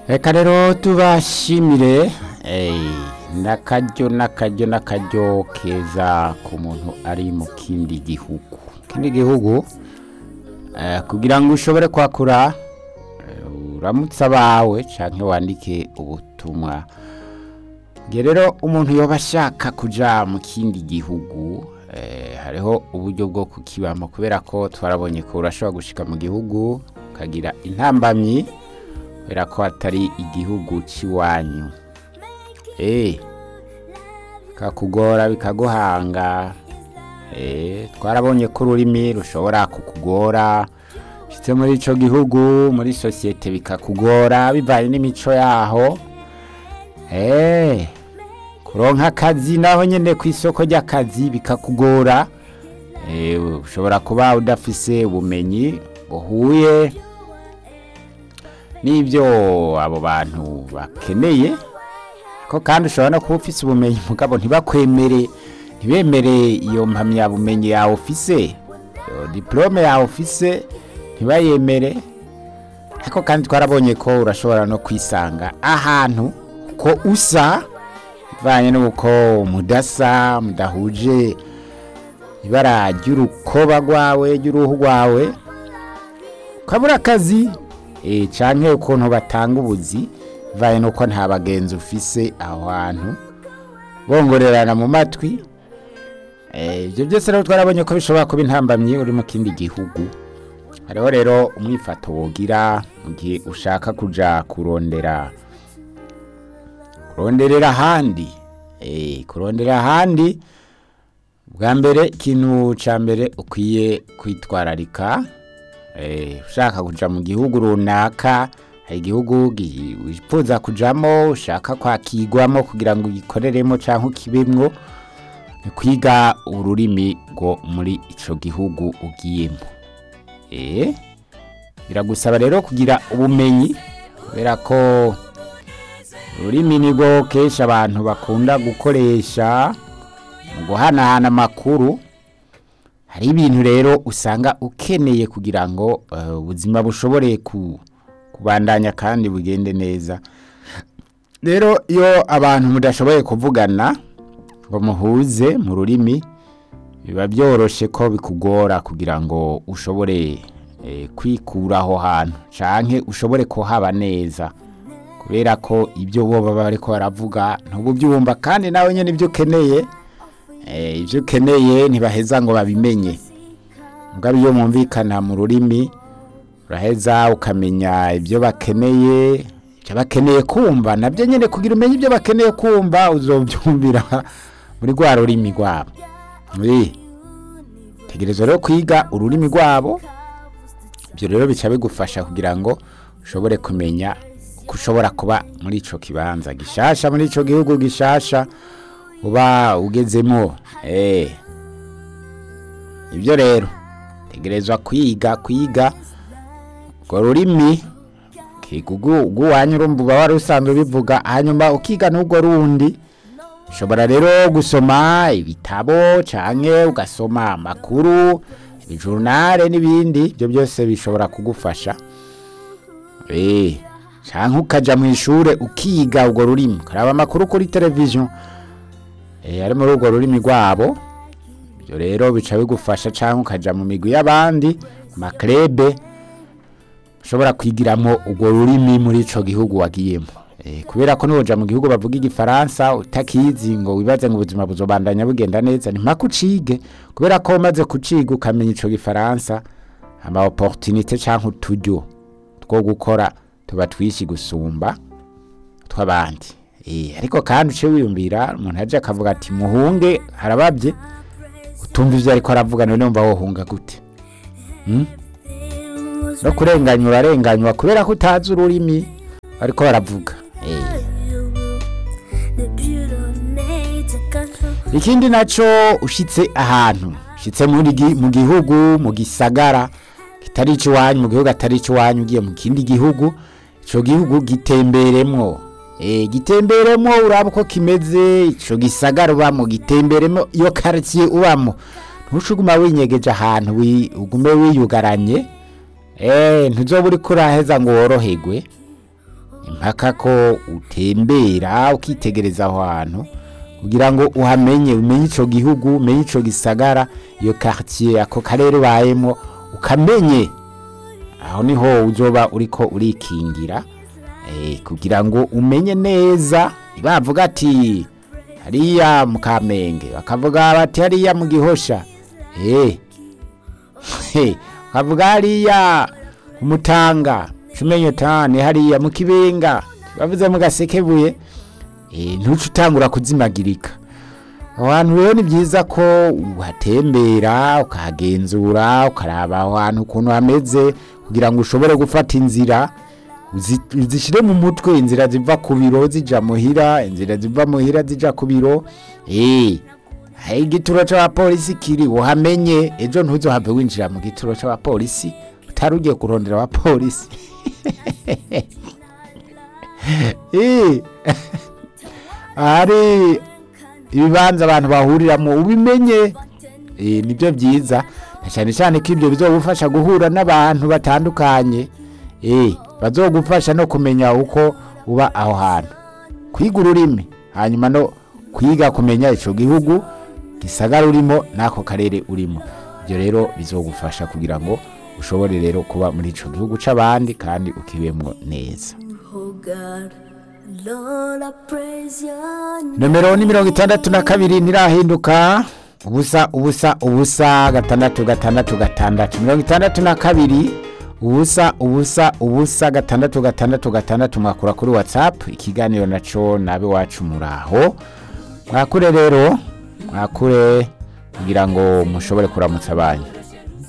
reka rero tubashimire n'akaryo n'akaryo n'akaryo keza ku muntu ari mu kindi gihugu kindi gihugu eh, kugira ngo ushobore kwakura eh, uramutse abawe canke wandike ubutumwa nge rero umuntu yoba ashaka kuja mu kindi gihugu eh, hariho uburyo bwo kukibamo kubera ko twarabonye ko urashobora gushika mu gihugu ukagira intambamyi kubera ko atari igihugu c'iwanyu eh kakugora bikaguhanga eh twarabonye ko ururimi rushobora kukugora shitse muri ico gihugu muri sosiyete bikakugora bivanye n'imico yaho eh kuronka akazi naho nyene ku isoko ry'akazi bikakugora eh ushobora kuba udafise ubumenyi buhuye n'ibyo abo bantu bakeneye ko kandi ushobora no kuba ufise ubumenyi mugabo ntibakwemere ntibemere iyo mpamyabumenyi yawe ufise iyo diplome yawe ufise ntibayemere ariko kandi twarabonye ko urashobora no kwisanga ahantu ko usa bivanye n'uko mudasa mudahuje ibara ry'urukoba rwawe ry'uruhu rwawe ukabura akazi eh canke ukuntu batanga ubuzi bivanye n'uko nta bagenzi ufise aho hantu bongorerana mu matwi Eh, ibyo byose rero twarabonye ko bishobora kuba intambamyi uri mu kindi gihugu hariho rero umwifato wogira mu gihe ushaka kuja kurondera kuronderera ahandi eh, kurondera ahandi bwa mbere ikintu ca mbere ukwiye kwitwararika eh, ushaka kuja mu gihugu runaka hari igihugu gi- wifuza kujamo ushaka kwakigwamo kugira ngo ugikoreremo canke ukibemwo ni kwiga ururimi rwo muri ico gihugu ugiyemo eh biragusaba rero kugira ubumenyi kubera ko ururimi nirwo kenshi abantu bakunda gukoresha mu guhanahana amakuru hari ibintu rero usanga ukeneye kugira ngo eh, ubuzima bushobore ku- kubandanya kandi bugende neza rero iyo abantu mudashoboye kuvugana ngo muhuze mu rurimi biba byoroshe ko bikugora kugira ngo ushobore eh, kwikura aho hantu canke ushobore kuhaba neza kubera ko ibyo bo baba bariko baravuga ntububyumva kandi nawe nyene ibyo ukeneye eh, ibyo ukeneye ntibaheza ngo babimenye mugabo iyo mwumvikana mu rurimi uraheza ukamenya ibyo bakeneye ibyo bakeneye kumva nabyo nyine kugira umenye ibyo bakeneye kumva uzobyumvira muri rwa rurimi rwabo Oui. tegereza rero kwiga ururimi rwabo ibyo rero bica bigufasha kugira ngo ushobore kumenya uko ushobora kuba muri ico kibanza gishasha muri ico gihugu gishasha uba ugezemo eh ibyo rero tegerezwa kwiga kwiga urwo rurimi rw'iwanyu urumva uba wari usanzwe ubivuga hanyuma ukiga n'urwo rundi ushobora rero gusoma ibitabo canke ugasoma amakuru ibijurnale n'ibindi ibyo byose bishobora kugufasha eh canke ukaja mu ishure ukiga urwo rurimi ukaraba amakuru kuri televiziyo eh ari muri urwo rurimi rwabo ibyo rero bica bigufasha canke ukaja mu migwi y'abandi mu maklebe ushobora kwigiramo urwo rurimi muri ico gihugu wagiyemo eh, kubera ko nuja mu gihugu bavuga igifaransa utakizi ngo wibaze ngo ubuzima buzobandanya bugenda neza ni mpaka ucige kubera ko umaze kuciga ukamenya ico gifaransa ama opportunité canke uturyo two gukora tuba twishi gusumba tw'abandi eh, ariko kandi uce wiyumvira umuntu aje akavuga ati muhunge harabavye utumva ivyo ariko aravuga none wumva wohunga gute hmm? no kurenganya urarenganywa kubera ko utazi ururimi ariko baravuga Eh. ikindi naco ushitse ahantu ushitse muri gi- mu gihugu mu gisagara kitari iwanyu mu gihugu atari iwanyu ugiye mu kindi gihugu ico gihugu gitemberemwo eh gitemberemwo uraba uko kimeze ico gisagara ubamo gitemberemwo iyo quartier ubamo ntushuguma winyegeje ahantu wi- ugume wiyugaranye eh ntuzoba uriko uraheza ngo woroherwe impaka ko utembera ukitegereza aho hantu kugira ngo uhamenye umenye ico gihugu umenye ico gisagara iyo quartier ako karere ubayemo ukamenye aho niho uzoba uriko urikingira eh, kugira ngo umenye neza bavuga ati hariya mu kamenge bakavuga bati hariya mu gihosha eh He, bakavuga hariya umutanga cumenye tane hariya mu kibenga bavuze mu gasekebuye eh, ntuce utangura kuzimagirika aho hantu rero ni byiza ko uhatembera ukahagenzura ukaraba aho hantu ukuntu hameze kugira ngo ushobore gufata inzira uzi- uzishire mu mutwe inzira ziva ku biro zija muhira inzira ziva muhira zija ku biro eh aho igituro c'abapolisi kiri uhamenye ejo ntuzohave winjira mu gituro c'abapolisi utari ugiye kurondera abapolisi Eh, hari ibibanza abantu bahuriramo ubimenye eh, nibyo byiza na cyane cyane ko ibyo bizogufasha guhura n'abantu batandukanye eh, bazogufasha no kumenya uko uba aho hantu kwiga ururimi hanyuma no kwiga kumenya ico gihugu gisagara urimo n'ako karere urimo ibyo rero bizogufasha kugira ngo ushobore rero kuba muri ico gihugu c'abandi kandi ukibemwo neza Oh God, Lord, I praise your name. nomero ni mirongo itandatu na kabiri ntirahinduka ubusa ubusa ubusa gatandatu gatandatu gatandatu mirongo itandatu na kabiri ubusa ubusa ubusa gatandatu gatandatu gatandatu mwakura kuri whatsapp ikiganiro naco nabe wacu muraho mwakure rero mwakure kugira ngo mushobore kuramutsa abanyu